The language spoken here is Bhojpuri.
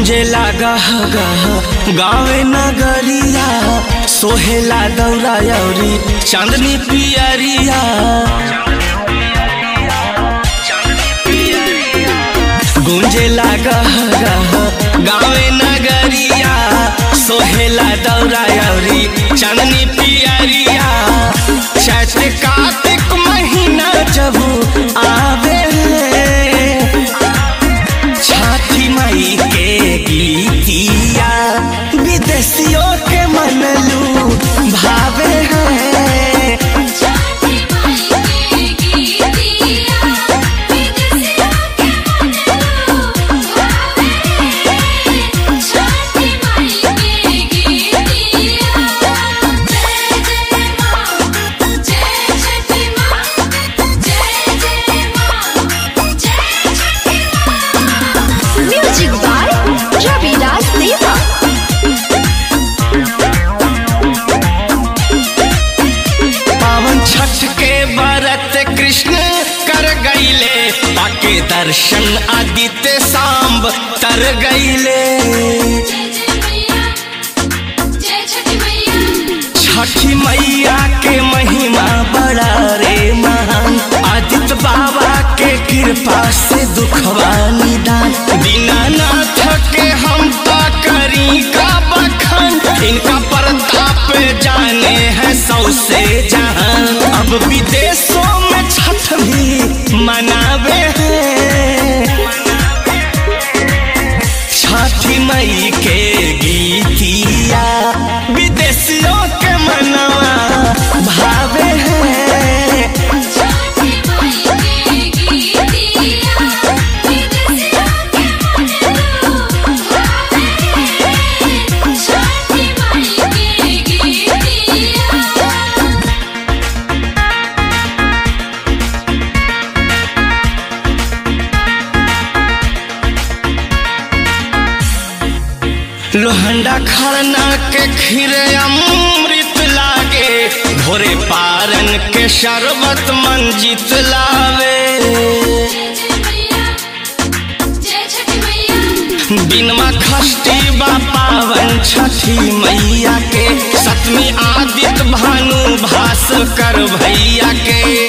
गुंजे लागा गह गावे नगरिया सोहेला दौरा यौरी चांदनी पियरिया गुंजे लागा गह गावे नगरिया सोहेला दौरा यौरी चांदनी पियरिया चैत कार्तिक महीना जब आवे छठी मई के गीतिया विदेशियों के मनलू भावे हैं छठी माई के गीतिया विदेशियों के मनलू भावे छठी माई के गीतिया जय जय मां जय छठी मां जय जय मां जय छठी मां Music by Ravidas Deva. पावन छठ के व्रत कृष्ण कर गईले पाके दर्शन आदित्य सांब तर गईले जय जय मैया जय छठी मैया छठी मैया के महिमा बड़ा रे महान आदित्य बाबा के कृपा से दुखवा निदान दीनानाथ के हम तो करी का बखान इनका प्रताप जाने हैं सौ से जहान अब विदेशों में छठ भी मनावे हैं छठी मई के गीतिया विदेशियों के मनवा भावे हैं छठी माई के गीतिया विदेशियों के मनलू भावे छठी माई के गीतिया लोहंडा खरना के खीर अमृत लागे भोरे पारन के शरबत मंजित लावे जय जय मैया जय छठी मैया दिनमा खष्टी बा पावन छठी मैया के सतमी आदित्य भानु भास्कर भैया के